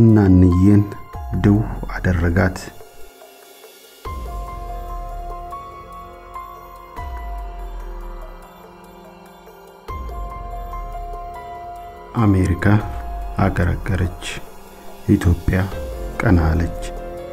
እናንዬን ድው አደረጋት። አሜሪካ አገረገረች፣ ኢትዮጵያ ቀና አለች።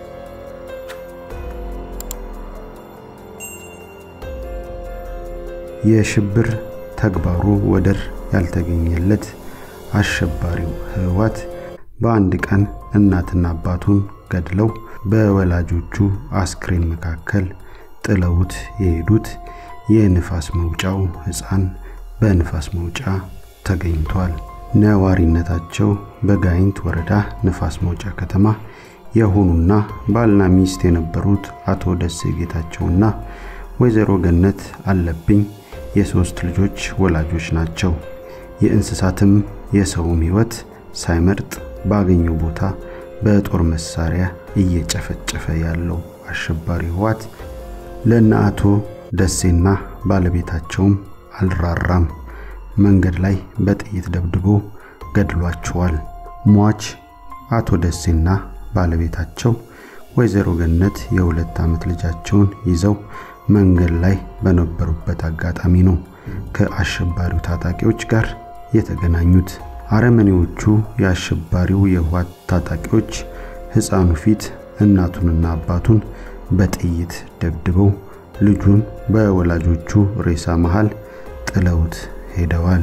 የሽብር ተግባሩ ወደር ያልተገኘለት አሸባሪው ህወሓት በአንድ ቀን እናትና አባቱን ገድለው በወላጆቹ አስክሬን መካከል ጥለውት የሄዱት የንፋስ መውጫው ሕፃን በንፋስ መውጫ ተገኝቷል። ነዋሪነታቸው በጋይንት ወረዳ ንፋስ መውጫ ከተማ የሆኑና ባልና ሚስት የነበሩት አቶ ደሴ ጌታቸውና ወይዘሮ ገነት አለብኝ የሶስት ልጆች ወላጆች ናቸው። የእንስሳትም የሰውም ህይወት ሳይመርጥ ባገኘው ቦታ በጦር መሳሪያ እየጨፈጨፈ ያለው አሸባሪ ህወሓት ለእነ አቶ ደሴና ባለቤታቸውም አልራራም። መንገድ ላይ በጥይት ደብድቦ ገድሏቸዋል። ሟች አቶ ደሴና ባለቤታቸው ወይዘሮ ገነት የሁለት ዓመት ልጃቸውን ይዘው መንገድ ላይ በነበሩበት አጋጣሚ ነው ከአሸባሪው ታጣቂዎች ጋር የተገናኙት። አረመኔዎቹ የአሸባሪው የህወሓት ታጣቂዎች ሕፃኑ ፊት እናቱንና አባቱን በጥይት ደብድበው ልጁን በወላጆቹ ሬሳ መሃል ጥለውት ሄደዋል።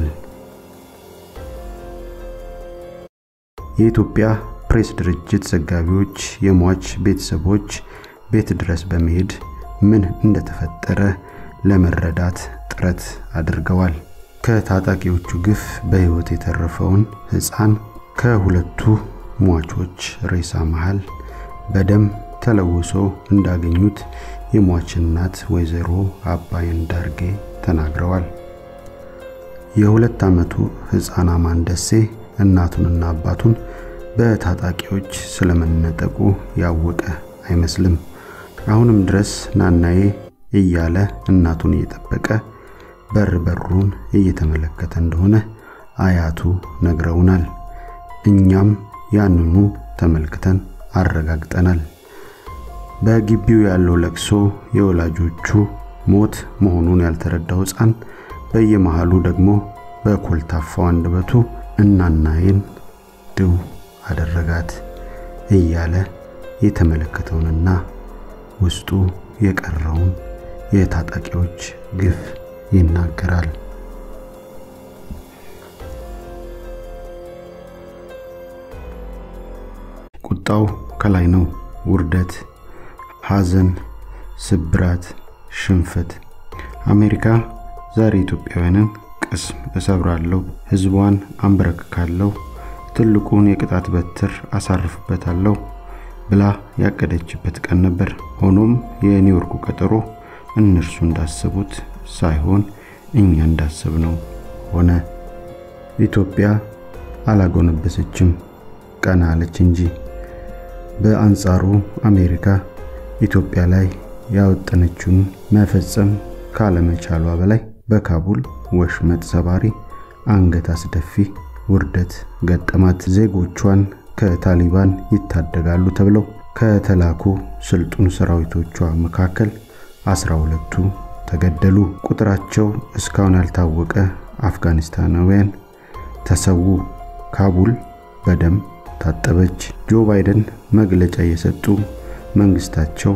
የኢትዮጵያ ፕሬስ ድርጅት ዘጋቢዎች የሟች ቤተሰቦች ቤት ድረስ በመሄድ ምን እንደተፈጠረ ለመረዳት ጥረት አድርገዋል። ከታጣቂዎቹ ግፍ በሕይወት የተረፈውን ሕፃን ከሁለቱ ሟቾች ሬሳ መሃል በደም ተለውሶ እንዳገኙት የሟች እናት ወይዘሮ አባይን ዳርጌ ተናግረዋል። የሁለት ዓመቱ ሕፃን አማን ደሴ እናቱንና አባቱን በታጣቂዎች ስለመነጠቁ ያወቀ አይመስልም። አሁንም ድረስ ናናዬ እያለ እናቱን እየጠበቀ በር በሩን እየተመለከተ እንደሆነ አያቱ ነግረውናል። እኛም ያንኑ ተመልክተን አረጋግጠናል። በግቢው ያለው ለቅሶ የወላጆቹ ሞት መሆኑን ያልተረዳው ሕፃን በየመሃሉ ደግሞ በኮልታፋው አንደበቱ እናናዬን ድው አደረጋት እያለ የተመለከተውንና ውስጡ የቀረውን የታጣቂዎች ግፍ ይናገራል። ቁጣው ከላይ ነው። ውርደት፣ ሐዘን፣ ስብራት፣ ሽንፈት። አሜሪካ ዛሬ ኢትዮጵያውያንን ቅስም እሰብራለሁ፣ ህዝቧን አንበረክካለሁ፣ ትልቁን የቅጣት በትር አሳርፍበታለሁ ብላ ያቀደችበት ቀን ነበር። ሆኖም የኒውዮርኩ ቀጠሮ እነርሱ እንዳሰቡት ሳይሆን እኛ እንዳሰብነው ሆነ። ኢትዮጵያ አላጎነበሰችም፣ ቀና አለች እንጂ። በአንጻሩ አሜሪካ ኢትዮጵያ ላይ ያወጠነችውን መፈጸም ካለመቻሏ በላይ በካቡል ወሽመጥ ሰባሪ፣ አንገት አስደፊ ውርደት ገጠማት። ዜጎቿን ከታሊባን ይታደጋሉ ተብለው ከተላኩ ስልጡን ሰራዊቶቿ መካከል አስራ ሁለቱ ተገደሉ። ቁጥራቸው እስካሁን ያልታወቀ አፍጋኒስታናውያን ተሰዉ። ካቡል በደም ታጠበች። ጆ ባይደን መግለጫ እየሰጡ መንግስታቸው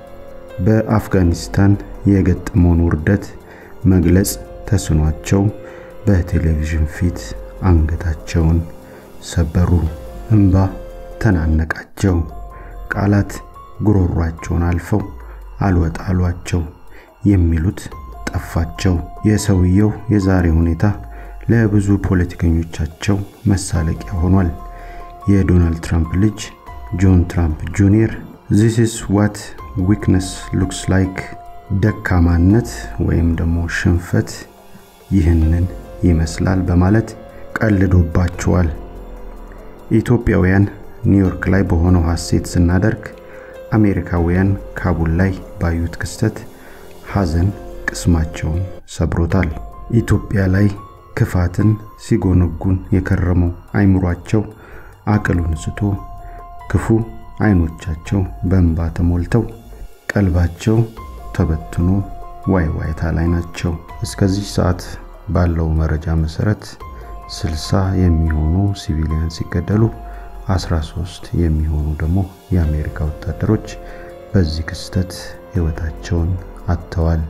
በአፍጋኒስታን የገጠመውን ውርደት መግለጽ ተስኗቸው በቴሌቪዥን ፊት አንገታቸውን ሰበሩ። እንባ ተናነቃቸው። ቃላት ጉሮሯቸውን አልፈው አልወጣ አሏቸው። የሚሉት ጠፋቸው። የሰውየው የዛሬ ሁኔታ ለብዙ ፖለቲከኞቻቸው መሳለቂያ ሆኗል። የዶናልድ ትራምፕ ልጅ ጆን ትራምፕ ጁኒየር ዚስ ኢስ ዋት ዊክነስ ሉክስ ላይክ ደካማነት ወይም ደግሞ ሽንፈት ይህንን ይመስላል በማለት ቀልዶባቸዋል። ኢትዮጵያውያን ኒውዮርክ ላይ በሆነው ሐሴት ስናደርግ አሜሪካውያን ካቡል ላይ ባዩት ክስተት ሐዘን ቅስማቸውን ሰብሮታል። ኢትዮጵያ ላይ ክፋትን ሲጎነጉን የከረመው አይምሯቸው አቅሉን ስቶ ክፉ አይኖቻቸው በእንባ ተሞልተው ቀልባቸው ተበትኖ ዋይ ዋይታ ላይ ናቸው። እስከዚህ ሰዓት ባለው መረጃ መሰረት 60 የሚሆኑ ሲቪሊያን ሲገደሉ 13 የሚሆኑ ደግሞ የአሜሪካ ወታደሮች በዚህ ክስተት ሕይወታቸውን አጥተዋል።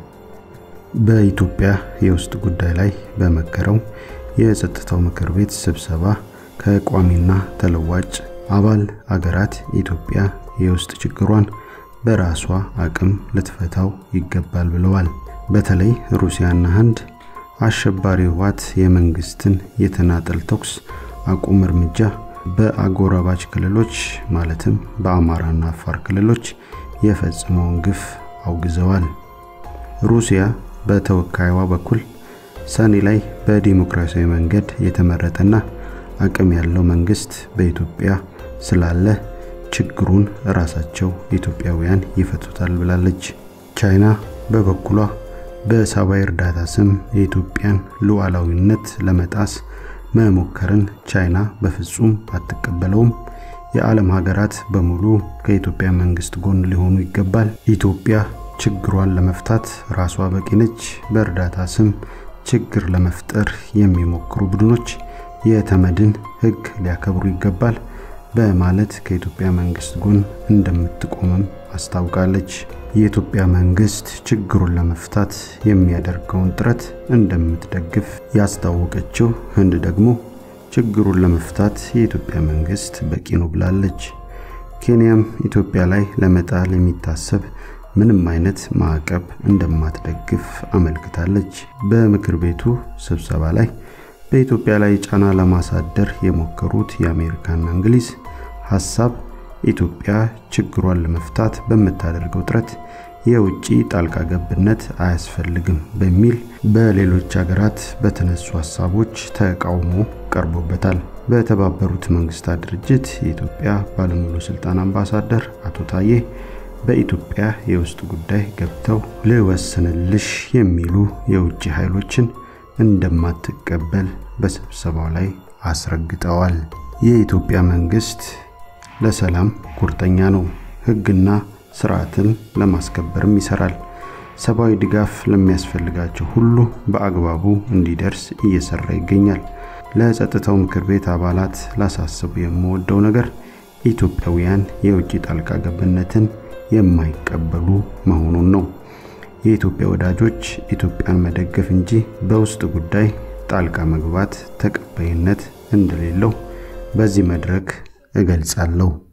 በኢትዮጵያ የውስጥ ጉዳይ ላይ በመከረው የጸጥታው ምክር ቤት ስብሰባ ከቋሚና ተለዋጭ አባል አገራት ኢትዮጵያ የውስጥ ችግሯን በራሷ አቅም ልትፈታው ይገባል ብለዋል። በተለይ ሩሲያና ህንድ አሸባሪ ህወሓት የመንግስትን የተናጠል ተኩስ አቁም እርምጃ በአጎራባች ክልሎች ማለትም በአማራና አፋር ክልሎች የፈጸመውን ግፍ አውግዘዋል። ሩሲያ በተወካይዋ በኩል ሰኔ ላይ በዲሞክራሲያዊ መንገድ የተመረጠና አቅም ያለው መንግስት በኢትዮጵያ ስላለ ችግሩን ራሳቸው ኢትዮጵያውያን ይፈቱታል ብላለች። ቻይና በበኩሏ በሰብአዊ እርዳታ ስም የኢትዮጵያን ሉዓላዊነት ለመጣስ መሞከርን ቻይና በፍጹም አትቀበለውም። የዓለም ሀገራት በሙሉ ከኢትዮጵያ መንግስት ጎን ሊሆኑ ይገባል። ኢትዮጵያ ችግሯን ለመፍታት ራሷ በቂ ነች። በእርዳታ ስም ችግር ለመፍጠር የሚሞክሩ ቡድኖች የተመድን ሕግ ሊያከብሩ ይገባል በማለት ከኢትዮጵያ መንግስት ጎን እንደምትቆምም አስታውቃለች። የኢትዮጵያ መንግስት ችግሩን ለመፍታት የሚያደርገውን ጥረት እንደምትደግፍ ያስታወቀችው ህንድ ደግሞ ችግሩን ለመፍታት የኢትዮጵያ መንግስት በቂ ነው ብላለች። ኬንያም ኢትዮጵያ ላይ ለመጣል የሚታሰብ ምንም አይነት ማዕቀብ እንደማትደግፍ አመልክታለች። በምክር ቤቱ ስብሰባ ላይ በኢትዮጵያ ላይ ጫና ለማሳደር የሞከሩት የአሜሪካና እንግሊዝ ሀሳብ ኢትዮጵያ ችግሯን ለመፍታት በምታደርገው ጥረት የውጭ ጣልቃ ገብነት አያስፈልግም በሚል በሌሎች ሀገራት በተነሱ ሀሳቦች ተቃውሞ ቀርቦበታል። በተባበሩት መንግስታት ድርጅት የኢትዮጵያ ባለሙሉ ስልጣን አምባሳደር አቶ ታዬ በኢትዮጵያ የውስጥ ጉዳይ ገብተው ልወስንልሽ የሚሉ የውጭ ኃይሎችን እንደማትቀበል በስብሰባው ላይ አስረግጠዋል። የኢትዮጵያ መንግስት ለሰላም ቁርጠኛ ነው። ህግና ስርዓትን ለማስከበርም ይሰራል። ሰብአዊ ድጋፍ ለሚያስፈልጋቸው ሁሉ በአግባቡ እንዲደርስ እየሰራ ይገኛል። ለጸጥታው ምክር ቤት አባላት ላሳስቡ የምወደው ነገር ኢትዮጵያውያን የውጭ ጣልቃ ገብነትን የማይቀበሉ መሆኑን ነው። የኢትዮጵያ ወዳጆች ኢትዮጵያን መደገፍ እንጂ በውስጥ ጉዳይ ጣልቃ መግባት ተቀባይነት እንደሌለው በዚህ መድረክ እገልጻለሁ።